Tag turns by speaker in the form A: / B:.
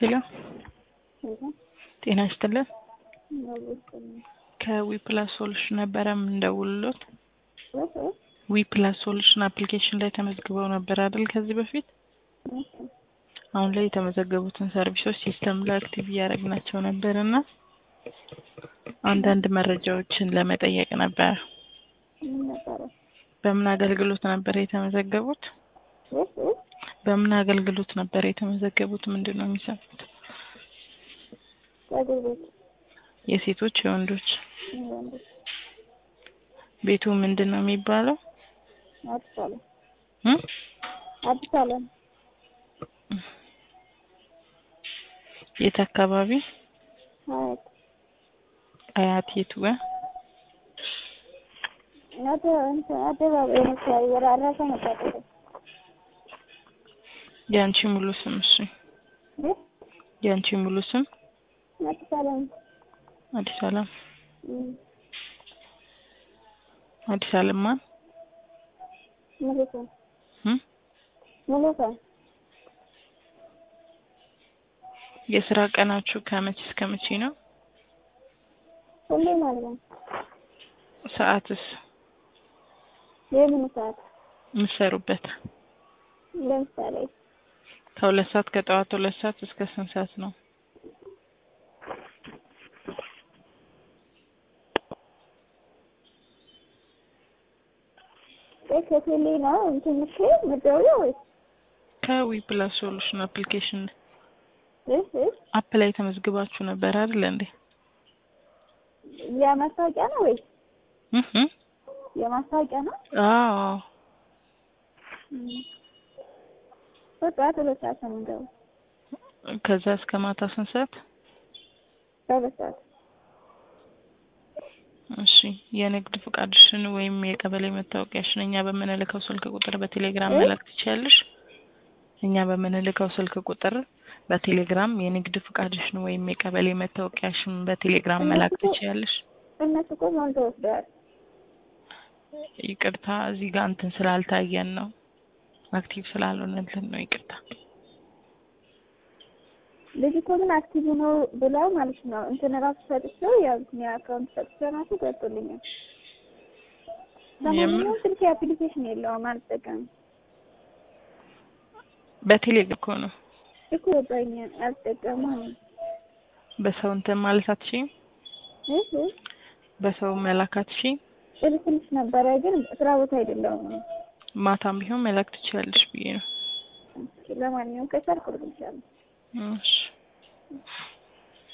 A: ሄሎ ጤና ይስጥልን። ከዊፕላስ ሶሉሽን ነበረ የምንደውልሎት። ዊፕላስ ሶሉሽን አፕሊኬሽን ላይ ተመዝግበው ነበር አይደል? ከዚህ በፊት አሁን ላይ የተመዘገቡትን ሰርቪሶች ሲስተም ላይ አክቲቭ እያደረግናቸው ነበር እና አንዳንድ መረጃዎችን ለመጠየቅ ነበር። በምን አገልግሎት ነበር የተመዘገቡት? በምን አገልግሎት ነበር የተመዘገቡት? ምንድን ነው የሚሰሩት?
B: ጸጉር ቤት
A: የሴቶች የወንዶች?
B: ወንዶች
A: ቤቱ ምንድን ነው የሚባለው?
B: አዲስ አለም
A: እም?
B: አዲስ አለም
A: የት አካባቢ?
B: ሀያት
A: አያት የቱ ጋር?
B: አደ እንትን አደባባይ መሰለኝ ወደ አራሳ መጣጠፍ
A: የአንቺ ሙሉ ስም? እሺ የአንቺ ሙሉ ስም?
B: አዲስ አለም
A: አዲስ አለም
B: እም፣
A: አዲስ አለም ማን?
B: ሙሉ ሰው
A: እም?
B: ሙሉ ሰው
A: የስራ ቀናችሁ ከመቼ እስከ መቼ ነው?
B: ሁሌ ማለት ነው።
A: ሰዓትስ
B: የምን ሰዓት
A: የምትሰሩበት?
B: ለምሳሌ
A: ከሁለት ሰዓት ከጠዋት ሁለት ሰዓት እስከ ስንት ሰዓት ነው?
B: ቆይ ከቴሌ ነው እንትን እሺ የምትደውለው ወይስ
A: ከዊ ፕላስ ሶሉሽን አፕሊኬሽን
B: እህ እህ
A: አፕ ላይ ተመዝግባችሁ ነበር አይደል እንዴ?
B: የማስታወቂያ ነው ወይስ
A: እህ እህ
B: የማስታወቂያ ነው?
A: አዎ
B: እም፣ በጠዋት ሁለት ሰዓት ነው የምንገባው።
A: ከዛ እስከ ማታ ስንት ሰዓት?
B: በሁለት ሰዓት
A: እሺ የንግድ ፍቃድሽን ወይም የቀበሌ መታወቂያሽን እኛ በምንልከው ስልክ ቁጥር በቴሌግራም
B: እ?
A: መላክ ትችያለሽ። እኛ በምንልከው ስልክ ቁጥር በቴሌግራም የንግድ ፍቃድሽን ወይም የቀበሌ መታወቂያሽን በቴሌግራም መላክ
B: እነሱ እኮ-
A: ትችያለሽ።
B: እነሱ እኮ ሞልተው ወስደዋል።
A: ይቅርታ እዚህ ጋር እንትን ስላልታየን ነው አክቲቭ ስላልሆነልን ነው። ይቅርታ
B: ልጅ እኮ ግን አክቲቭ ነው ብለው ማለት ነው እንትን ራሱ ሰጥቼው ያው እንትን የአካውንት ሰጥቼው ራሱ ገብቶልኛል። ለማንኛውም ስልክ አፕሊኬሽን የለውም አልጠቀምም
A: በቴሌግራም እኮ ነው
B: እኮ ወጣኝ አልጠቀምም አለኝ።
A: በሰው እንትን ማለት አትችይም።
B: እህ እህ
A: በሰው መላክ አትችይም።
B: እልክልሽ ነበረ ግን ስራ ቦታ አይደለሁም።
A: ማታም ቢሆን መላክ ትችያለሽ ብዬ ነው።
B: ለማንኛውም ከቻልኩ እልክልሻለሁ።
A: እሺ